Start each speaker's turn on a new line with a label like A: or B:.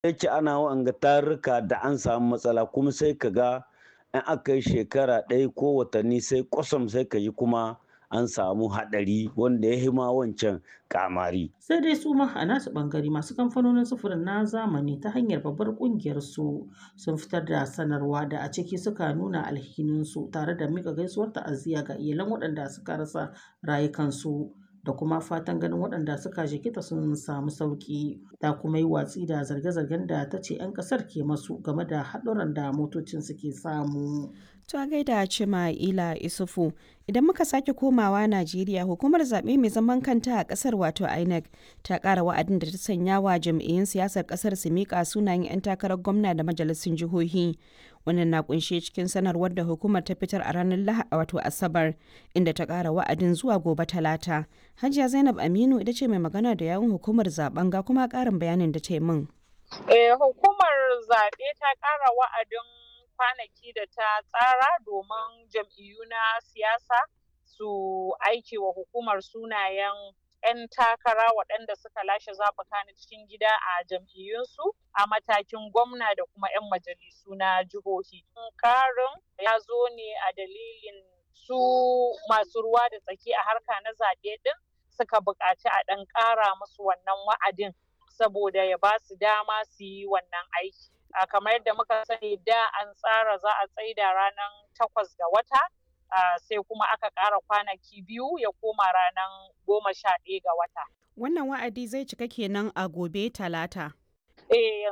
A: yake ana wa'anga tarurruka da an samu matsala kuma sai ka ga in aka yi shekara ɗaya ko watanni sai kwasam sai ka yi kuma an samu haɗari wanda ya hima wancan kamari.
B: Sai dai su ma a nasu ɓangare masu kamfanonin sufurin na zamani ta hanyar babbar ƙungiyar su sun fitar da sanarwa da a ciki suka nuna alhininsu tare da mika gaisuwar ta'aziyya ga iyalan waɗanda suka rasa rayukansu da kuma fatan ganin waɗanda suka jikita sun samu sauƙi ta kuma yi watsi da zarge-zargen da ta ce 'yan ƙasar ke masu game da haɗuran da motocin suke samu.
C: To a gaida Cima'ila Isufu idan muka sake komawa Najeriya hukumar zaɓe mai zaman kanta a ƙasar wato INEC ta ƙara wa'adin da ta sanya wa jam'iyyun siyasar ƙasar su miƙa sunayen 'yan takarar gwamna da majalisun jihohi. Wannan na kunshe cikin sanarwar da hukumar ta fitar a ranar Lahadi wato Asabar inda ta ƙara wa'adin zuwa gobe Talata. Hajiya Zainab Aminu ita ce mai magana da yawun hukumar zaben ga kuma ƙarin bayanin da ta yi min.
D: Eh, hukumar zaɓe ta ƙara wa'adin kwanaki da ta tsara domin jam'iyyu na siyasa su aiki wa hukumar sunayen 'yan takara waɗanda suka lashe zaɓuka na cikin gida a jam'iyyunsu a matakin gwamna da kuma 'yan majalisu na jihohi. Karin ya zo ne a dalilin su masu ruwa da tsaki a harka na zaɓe ɗin suka buƙaci a ɗan ƙara musu wannan wa'adin saboda ya ba su dama su yi wannan aiki. Uh, kamar yadda muka sani da an tsara za a tsaida ranar takwas ga wata uh, sai kuma aka ƙara kwanaki biyu ya koma ranar goma sha ɗaya ga wata.
C: Wannan wa'adi zai cika kenan a gobe talata.
D: Eh